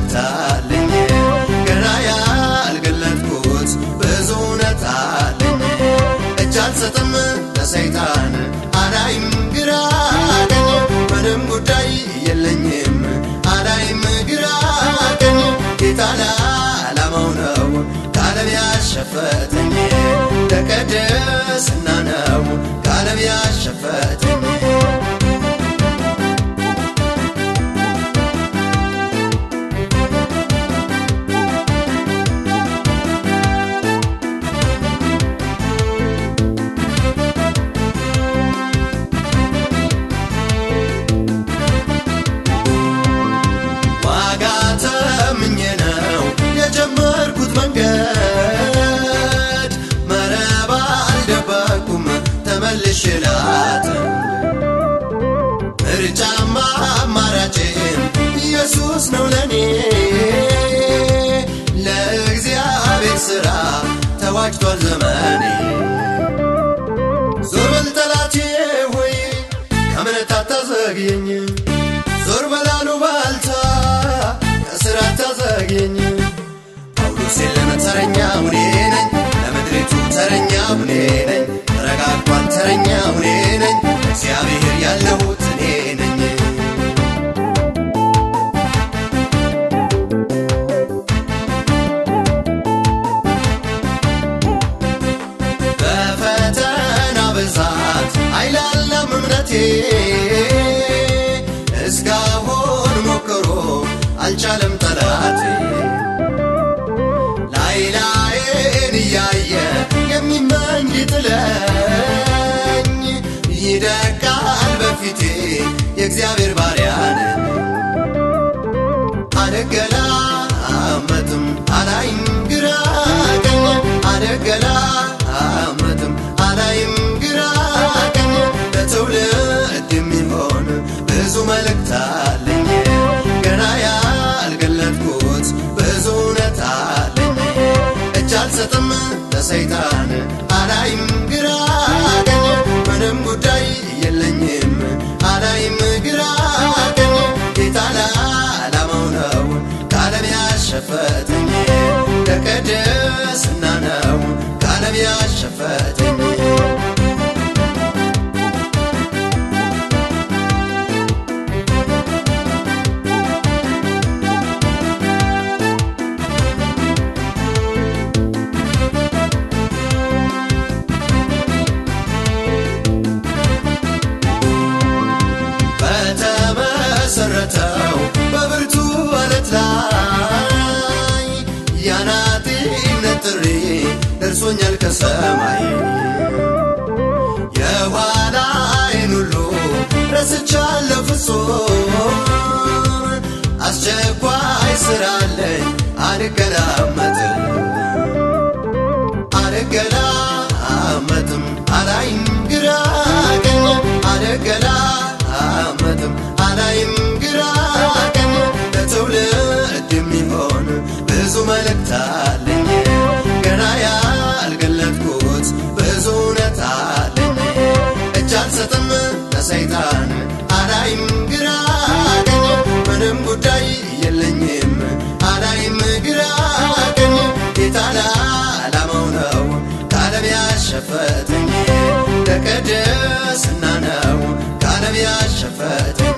መልእክት አለኝ ገና ያልገለጥኩት ብዙ እውነት አለኝ እጅ አልሰጥም ለሰይጣን አላይም ግራ ቀኝ ምንም ጉዳይ የለኝም አላይም ግራ ቀኝ ጌታ ለዓላማው ነው ከዓለም ያሸፈተኝ ለቅድስና ነው ከዓለም ያሸፈተኝ ዋጋ ተምኜ ነው የጀመርኩት መንገድ መረባ አልደበኩም ተመልሼ ላትም ምርጫማ አማራጭም ኢየሱስ ነው ለኔ ለእግዚአብሔር ሥራ ተዋጅቷል ዘመኔ ዞር በል ጠላቴ ሆይ ከእምነት አታዘግየኝ ዞር በላሉ ባልታ ከስራ አታዘግየኝ ጳውሎስ የለም ተረኛ እኔ ነኝ ለምድሪቱ ተረኛ እኔ ነኝ ተረጋግቷል ተረኛ እኔ ነኝ እግዚአብሔር ያለሁት እኔ ነኝ በፈተና ብዛት አይላለም እምነቴ እስካሁን ሞክሮ አልቻለም ጠላቴ ላይ ላይን እያየ የሚመኝ ሊጥለኝ ይደቃል በፊቴ የእግዚአብሔር ባሪያ ነኝ አልገላመጥም አላይም ግራ ቀኝ አልገላመጥም አላይም ግራ ቀኝ ለትውልድ የሚሆን ብዙ መልእክት አለኝ ገና ያልገለጥኩት ብዙ እውነት አለኝ እጅ አልሰጥም ለሰይጣን አላይም ግራ ቀኝ ምንም ጉዳይ የለኝም አላይም ግራ ቀኝ ጌታ ለዓላማው ነው ከዓለም ያሸፈተኝ ለቅድስና ነው ከዓለም ያሸፈተኝ በተመሰረተው በብርቱ አለት ላይ የአናጢነት ጥሪ ደርሶኛል ከሰማይ የኋላዬን ሁሉ ረስቻለሁ ፍጹም አስቸኳይ ስራ አለኝ አልገላመጥም አልገላመጥም አላይም ግራ ቀኝ አልገላመጥም አላይም ግራ ቀኝ ለትውልድ የሚሆን ብዙ መልእክት አለኝ ገና ያልገለጥኩት ብዙ እውነት አለኝ እጅ አልሰጥም ለሰይጣን አላይም ግራ ቀኝ ምንም ጉዳይ የለኝም አላይም ግራ ቀኝ ጌታ ለዓላማው ነው ከዓለም ያሸፈተኝ ለቅድስና ነው ከዓለም ያሸፈተኝ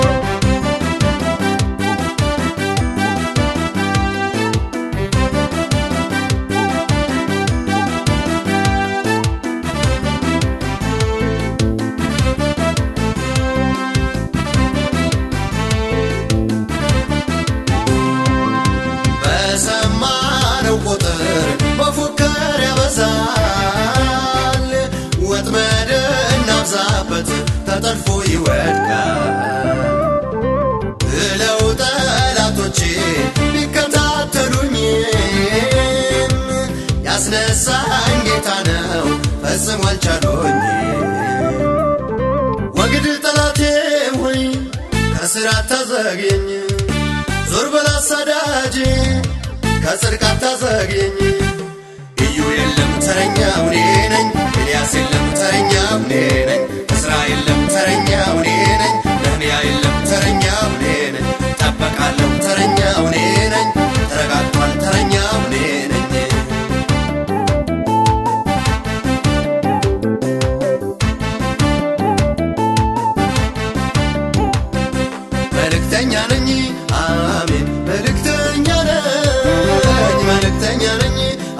በሰማነው ቁጥር መፎከር ያበዛል ወጥመድ እናብዛበት ተጠልፎ ይወድቃል ብለው ጠላቶቼ ቢከታተሉኝም ያስነሳኝ ጌታ ነው ፈጽሞ አልቻሉኝ ወግድ ጠላቴ ሆይ ከስራ አታዘግየኝ ዞር በል አሳዳጅ ከጽድቅ አታዘግየኝ እዩ የለም ተረኛው እኔ ነኝ ኤልያስ የለም ተረኛው እኔ ነኝ እስራኤል የለም ተረኛው እኔ ነኝ ነህምያ የለም ተረኛው እኔ ነኝ ጠበቃለሁ ተረኛው እኔ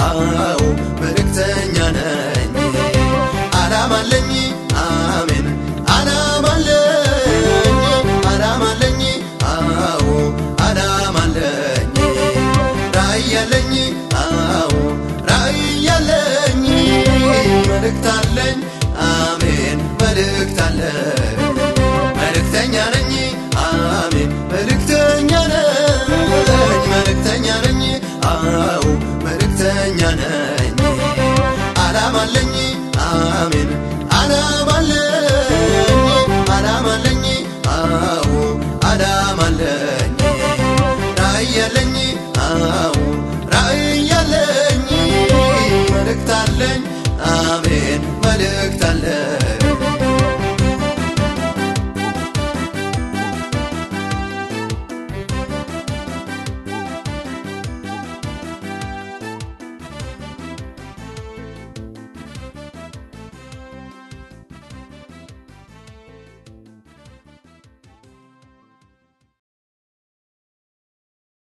አዎ መልእክተኛ ነኝ አላማለኝ አሜን አላማለኝ አላማለኝ አዎ አላማለኝ ራእይ ያለኝ አዎ ራእይ ያለኝ መልእክት አለኝ አሜን መልእክት አለኝ መልእክተኛ ነኝ አሜን መልእክተኛ ነኝ መልእክተኛ ነኝ አዎ መልእክተኛ ነኝ አላማለኝ አሜን አላማለኝ አላማለኝ አዎ አላማለኝ ራእይ ያለኝ አዎ ራእይ ያለኝ መልእክት አለኝ አሜን መልእክት አለኝ